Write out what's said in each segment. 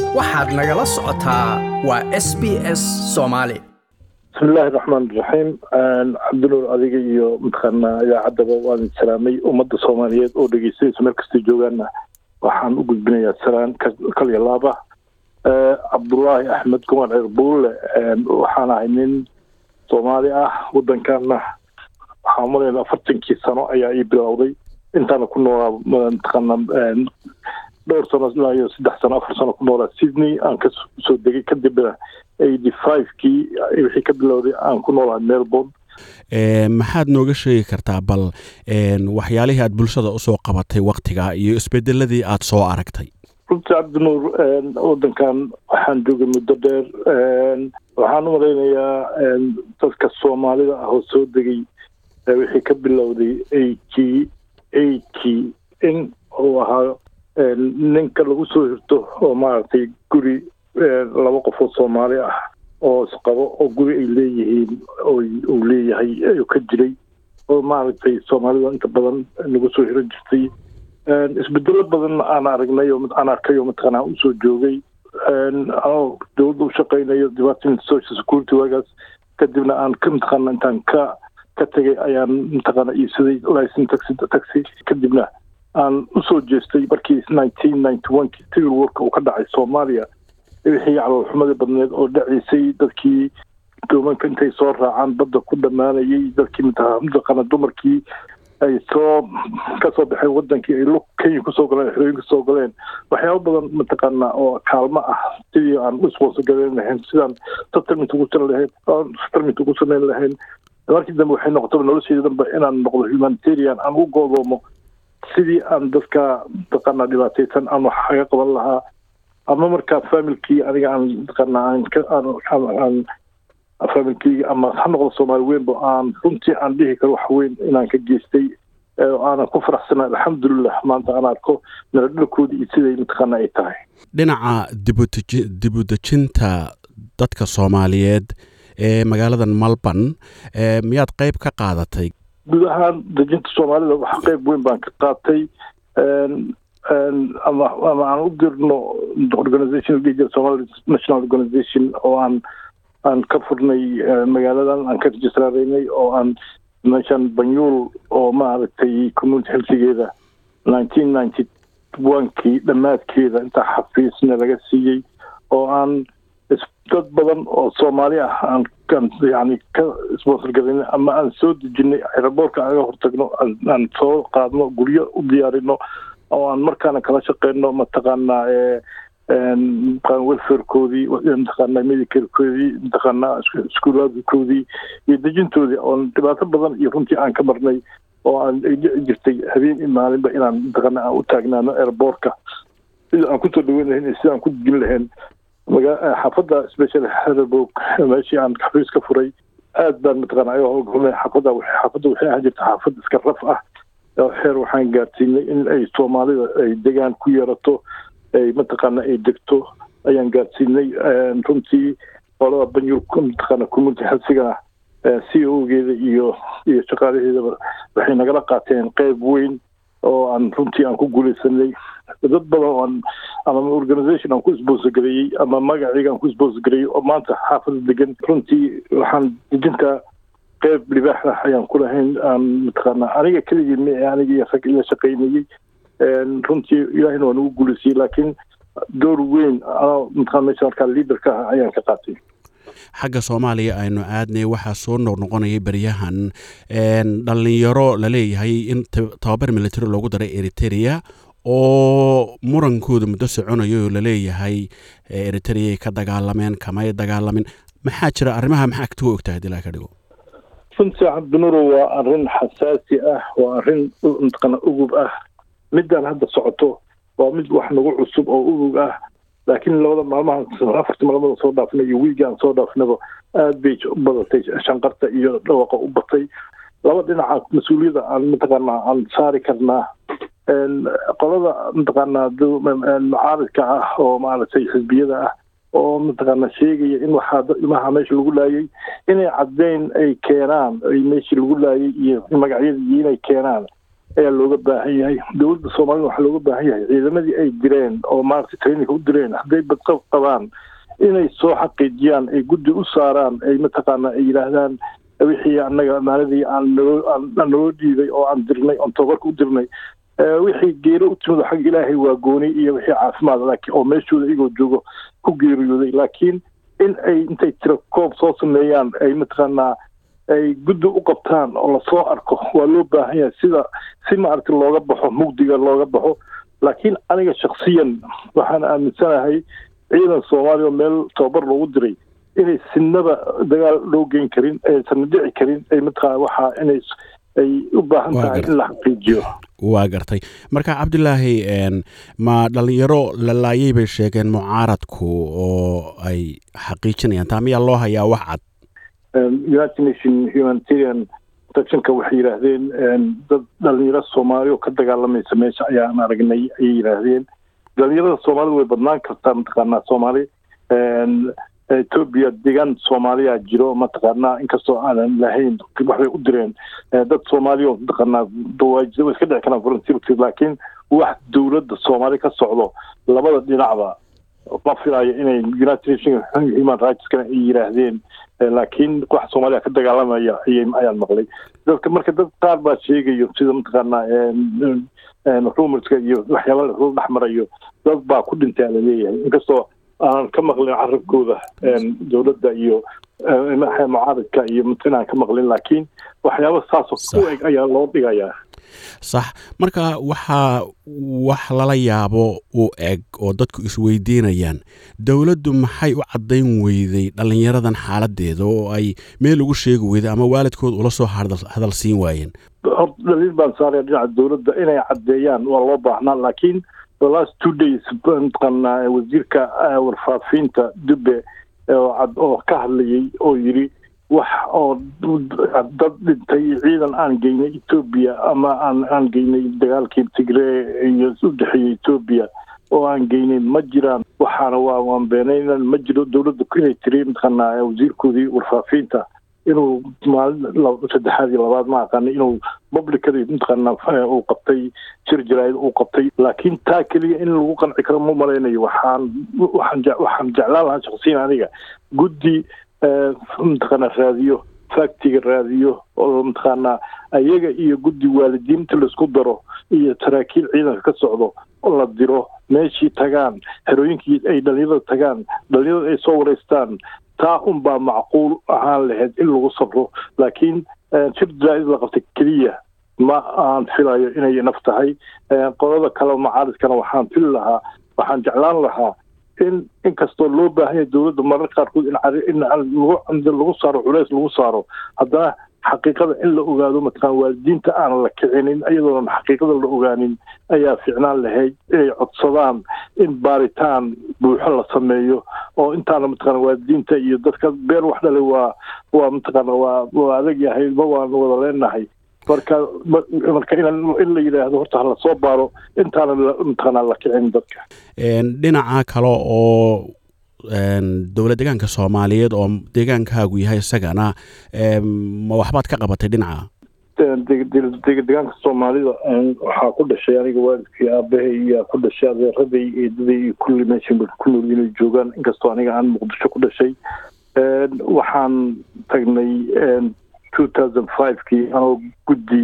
waxaad nagala socotaa waa s b s soomaali bismillahi raxmaan iraxiim cabdinuur adiga iyo mataqaanaa idaacaddaba waan salaamay ummadda soomaaliyeed oo dhegeystaysa meel kastay joogaanna waxaan u gudbinayaa salaan kaliya laaba cabdullaahi axmed kumar ceer buulle waxaan ahay nin soomaali ah waddankaana waxaan umalaynaa afartankii sano ayaa ii bilowday intaana ku noolaa mataqaanaa dhowr sano ilaa iyo saddex sano afar sano ku noolaa sydney aan ka soo degay kadibna eighty five-kii wixii ka bilowday aan ku noolahay melbourne maxaad nooga sheegi kartaa bal waxyaalihii aad bulshada usoo qabatay waktiga iyo isbedeladii aad soo aragtay runtii cabdinuur waddankan waxaan joogay muddo dheer waxaan u malaynayaa dadka soomaalida ah oo soo degay wixii ka bilowday eighty eighty in uu ahaa ninka lagu soo hirto oo maaragtay guri laba qof oo soomaali ah oo isqabo oo guri ay leeyihiin uu leeyahay ayuu ka jiray oo maaragtay soomaalida inta badan nagu soo hiran jirtay isbedelo badan aan aragnay oo aan arkay oo mataqaanaa usoo joogay anoo dowladda u shaqaynayo department social security waagaas kadibna aan ka mataqaana intaan ka ka tegay ayaan mataqaana iibsaday licen taxi taxi kadibna aan usoo jeestay markii nineteen ninety one-kii civil warka uu ka dhacay soomaaliya wixii caloolxumadii badneed oo dhaciisay dadkii doomanka intay soo raacaan badda ku dhammaanayay dadkii mataqaana dumarkii ay soo kasoo baxeen wadankii ay lug kenya kusoo galeen xerooyin kusoo galeen waxyaaba badan mataqaana oo kaalmo ah sidii aan u isboosagaleen lahayn sidaan settlement ugu san lahayn settlement ugu samayn lahayn markii dambe waxay noqotaba nolosheeda dambe inaan noqdo humanitarian aan u goodoomo sidii aan dadka mataqaana dhibaataysan aan wax kaga qaban lahaa ama markaa familkii aniga aan mataqaana aan ka aan familkeyga ama ha noqdo soomaali weynba aan runtii aan dhihi karo wax weyn inaan ka geystay aanan ku faraxsana alxamdulilah maanta aan arko miradhalkoodii iyo siday mataqaana ay tahay dhinaca dibudji dibudejinta dadka soomaaliyeed ee magaaladan melbourne miyaad qeyb ka qaadatay guud ahaan dejinta soomaalida wax qeyb weyn baan ka qaatay ama ama aan u dirno organization somali national organization oo aan aan ka furnay magaaladan aan ka registraaraynay oo aan meeshan banyuul oo maaragtay community healthigeeda nineteen ninety one-kii dhammaadkeeda intaa xafiisna laga siiyey oo aan dad badan oo soomaali ah aan yani ka sponsor galayna ama aan soo dejinay aeroboortka aga hortagno aan soo qaadno guryo u diyaarino oo aan markaana kala shaqeyno mataqaanaa welfarekoodii mataqaana medicarekoodii mataqaana iskuulaadkoodii iyo dejintoodii oon dhibaato badan iyo runtii aan ka marnay oo aan ay dhici jirtay habeen iyo maalinba inaan mataqaana aan u taagnaano airboortka sida aan kusoo dhaweyn lahayn iyo sida aan ku dejin lahayn xaafadda special herborg meeshii aan xafiis ka furay aad baan mataqaana ayagoo howlgalnay xaafadda xaafadda waxay ahaan jirta xaafad iska raf ah xeer waxaan gaarsiinay in ay soomaalida ay degaan ku yeerato ay mataqaana ay degto ayaan gaarsiinay runtii qolada banyul mataqaana community healthigana c o geeda iyo iyo shaqaalaheedaba waxay nagala qaateen qeyb weyn oo aan runtii aan ku guuleysanay dad badan oo aan ama organization aan ku isboosagareeyey ama magacayga aan ku isboosagareeyey oo maanta xaafada degan runtii waxaan dejinta qeyb libaax ah ayaan ku lahayn aan mataqaana aniga keligii mi aniga iyo rag ila shaqaynayey runtii ilaahina waa nagu guuleysiyey laakiin door weyn anoo mataqana meesha markaa liaderka ah ayaan ka qaatay xagga soomaaliya aynu aadnay waxaa soo noqnoqonayay beryahan dhalinyaro laleeyahay in tababar military loogu daray eriteria oo murankooda muddo soconayo oo laleeyahay eritereay ka dagaalameen kamay dagaalamin maxaa jira arrimaha maxaa agtuga ogtahay dilaa ka dhigo runtii cabdinuro waa arrin xasaasi ah waa arrin mataqaana ugub ah midaan hadda socoto waa mid wax nagu cusub oo ugub ah laakiin labada maalmahan afartii maalmood soo dhaafnay iyo wiigi aan soo dhaafnaba aad bay u badatay shanqarta iyo dhawaqa u batay laba dhinaca mas-uuliyadda aan mataqaana aan saari karnaa qolada mataqaana mucaaridka ah oo maaragtay xisbiyada ah oo mataqaana sheegaya in waxaa ilmaha meesha lagu laayay inay caddeyn ay keenaan ay meeshii lagu laayay iyo magacyadii inay keenaan ayaa looga baahan yahay dowladda soomaalida waxaa looga baahan yahay ciidamadii ay direen oo maaragtay traininka u direen hadday badqab qabaan inay soo xaqiijiyaan ay guddi u saaraan ay mataqaanaa ay yidhaahdaan wixii annaga amaaladii aan naloo aan naloo dhiibay oo aan dirnay oon tababarka u dirnay wixii geero u timid xagga ilaahay waa gooni iyo wixii caafimaad laakiin oo meeshooda iyagoo joogo ku geeriyooday laakiin in ay intay tira koob soo sameeyaan ay mataqaanaa ay guddi u qabtaan oo lasoo arko waa loo baahan yahay sida si maaragtay looga baxo mugdiga looga baxo laakiin aniga shaksiyan waxaan aaminsanahay ciidan soomaaliya oo meel tababar loogu diray inay sinaba dagaal loo geyn karin aysan dhici karin ay mataqaana waxaa inay ay u baahan tahay in la xaqiijiyo waa gartay marka cabdilaahi ma dhalinyaro la laayay bay sheegeen mucaaradku oo ay xaqiijinayaan taa miyaa loo hayaa wax cad united nation humanitarian protectionka waxay yidhaahdeen dad dhalinyaro soomaali oo ka dagaalamaysa meesha ayaan aragnay ayay yidhaahdeen dhalinyarada soomaalida way badnaan kartaa mataqaanaa soomaali etoobiya deegaan soomaaliya jiro mataqaanaa inkastoo aanan lahayn waxbay u direen dad soomaaliya mataqaanaa dawaajida way iska dhici karaan volunteerki laakiin wax dowladda soomaali ka socdo labada dhinacba ma filayo inay united nation human rightskana ay yidhaahdeen laakiin wax soomaaliya ka dagaalamaya ayay ayaan maqlay dadka marka dad qaar baa sheegayo sida mataqaanaa rumerska iyo waxyaaba la dhex marayo dad baa ku dhintay ala leeyahay inkastoo aanan ka maqlin carabkooda dowladda iyo mucaaradka iyo inaan ka maqlin laakiin waxyaaba saasoo u eg ayaa loo dhigayaa sax marka waxaa wax lala yaabo u eg oo dadku isweydiinayaan dowladdu maxay u caddayn weyday dhallinyaradan xaaladeeda oo ay meel ugu sheegi weyday ama waalidkood ula soo hadal siin waayeen dhaliil baan saaraya dhinaca dowladda inay caddeeyaan waa loo baahnaa laakiin the last two days mataqaanaa wasiirka warfaafinta dube oo ka hadlayay oo yidhi wax oo dad dhintay ciidan aan geynay etoobiya ama aan aan geynay dagaalkii tigree iyo u dhexeeyey etoobiya oo aan geynay ma jiraan waxaana waa waan beenaynan ma jiro dowladda inay tiri mataqaanaa wasiirkoodii warfaafinta inuu maalin saddexaad iyo labaad ma aqaana inuu publicadi mataqaanaa uu qabtay shir jaraa'id uu qabtay laakiin taa keliya in lagu qanci karo ma malaynayo waxaan waxaan waxaan jeclaan lahaa shaksiyan aniga guddi mataqaanaa raadiyo factiga raadiyo oo mataqaanaa ayaga iyo guddi waalidiinta laisku daro iyo saraakiil ciidanka ka socdo oo la diro meeshii tagaan herooyinkii ay dhalinyarada tagaan dhalinyarada ay soo wareystaan taa unbaa macquul ahaan lahayd in lagu sabro laakiin shir jaraa'id la qabtay keliya ma aan filayo inay naf tahay qolada kale macaaridkana waxaan fili lahaa waxaan jeclaan lahaa in inkastoo loo baahan yahay dowladda marar qaarkood in lagu saaro culeys lagu saaro haddana xaqiiqada in la ogaado mataqaan waalidiinta aan la kicinin iyadoonan xaqiiqada la ogaanin ayaa fiicnaan lahayd inay codsadaan in baaritaan buuxo la sameeyo oo intaana mataqaana waalidiinta iyo dadka beer wax dhalay waa waa mataqaana waa waa adag yahay ma waan wada leenahay marka marka in la yidhaahdo horta hala soo baaro intaana mataqaanaa la kicin dadka dhinaca kale oo dowlad deegaanka soomaaliyeed oo deegaankaagu yahay isagana ma waxbaad ka qabatay dhinaca deegaanka soomaalida waxaa ku dhashay aniga waalidkii aabahay iyaa ku dhashay adeeraday eedaday iyo kulli meesha ku nool inay joogaan inkastoo aniga aan muqdisho ku dhashay waxaan tagnay two thousand five-kii anoo guddi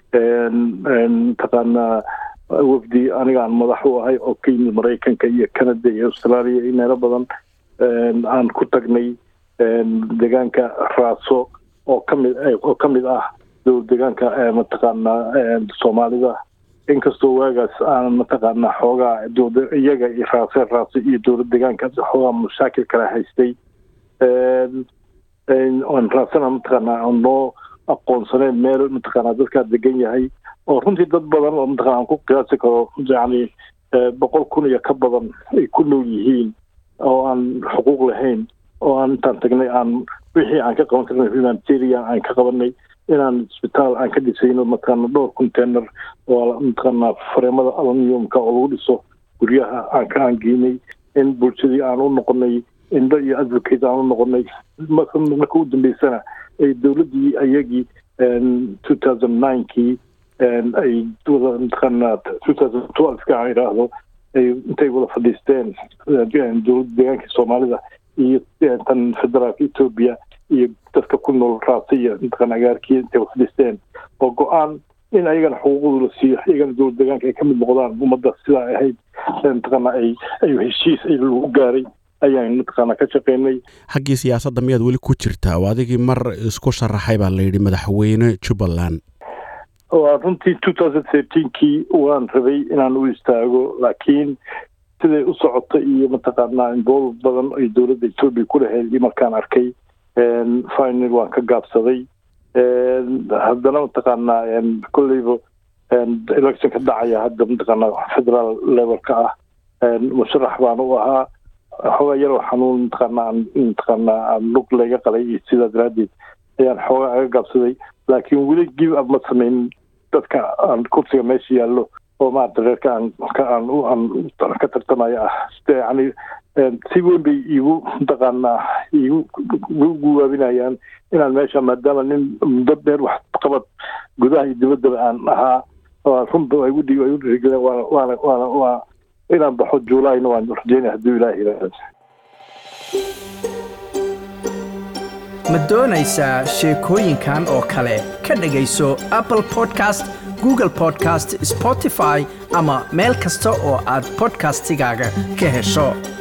mataqaanaa wafdi aniga aan madax u ahay oo ka yimid maraykanka iyo canada iyo australia iyo meelo badan aan ku tagnay deegaanka raaso oo kamid oo ka mid ah dowlad deegaanka mataqaanaa soomaalida inkastoo waagaas aan mataqaanaa xoogaa dowlada iyaga iyo raase raase iyo dowlad deegaanka xoogaa mashaakil kala haystay aan raasana mataqaanaa aan noo aqoonsaneyn meel mataqaanaa dadkaa degan yahay oo runtii dad badan oo mataqana aan ku qiyaasi karo yacni boqol kun iyo ka badan ay ku nool yihiin oo aan xuquuq lahayn oo aan intaan tagnay aan wixii aan ka qaban karnay humanitarian aan ka qabanay inaan isbitaal aan ka dhisayno mataqaana dhowr container oo mataqaana fareemada aluminiumka oo lagu dhiso guryaha aan ka aan geynay in bulshadii aan u noqonay indho iyo advocate aan u noqonay marka u dambeysana ay dowladdii ayagii two thousand nine-kii ay wada mataqaanaa two thousand twelve-ka aan idhaahdo ay intay wada fadhiisteen dowladda deegaanka soomaalida iyo tan federaalka etoobiya iyo dadka ku nool raasiya mataqaana agaarkii intay wada fadhiisteen oo go-aan in ayagana xuquuqdooda la siiyo iyagana dowlad deegaanka ay ka mid noqdaan ummadda sidaa ahayd mataqaana ay ay heshiis ay lagu gaaray ayaan mataqaana ka shaqeynay xaggii siyaasadda miyaad weli ku jirtaa oo adigii mar isku sharaxay baa la yidhi madaxweyne jubbaland waa runtii two thousand thirteenkii waan rabay inaan u istaago laakiin siday u socota iyo mataqaanaa involve badan ay dowladda etoobiya ku lahayd iyo markaan arkay final waan ka gaabsaday haddana mataqaanaa kolleyba election ka dhacaya hadda mataqaanaa federal levelka ah musharax baan u ahaa xoogaa yaroo xanuun mataqaanaa mataqaanaa aan lug laga qalay iyo sidaa daraaddeed ayaan xoogaa aga gaabsaday laakiin weli give up ma samaynin dadka aan kursiga meesha yaallo oo maarata reerka aan ka aan aan ka tartamayo ah yani si weyn bay iigu mataqaanaa iigu guwaabinayaan inaan meesha maadaama nin muddo dheer wax qabad gudaha iyo dibaddaba aan ahaa runba ay udhi ay u dhiirigeleen waana waana waana waa inaan baxo juulayna waan rajeynaya hadduu ilaah yidhaahdo ma doonaysaa sheekooyinkan oo kale ka dhegayso apple podcast google podcast spotify ama meel kasta oo aad podcastigaaga ka hesho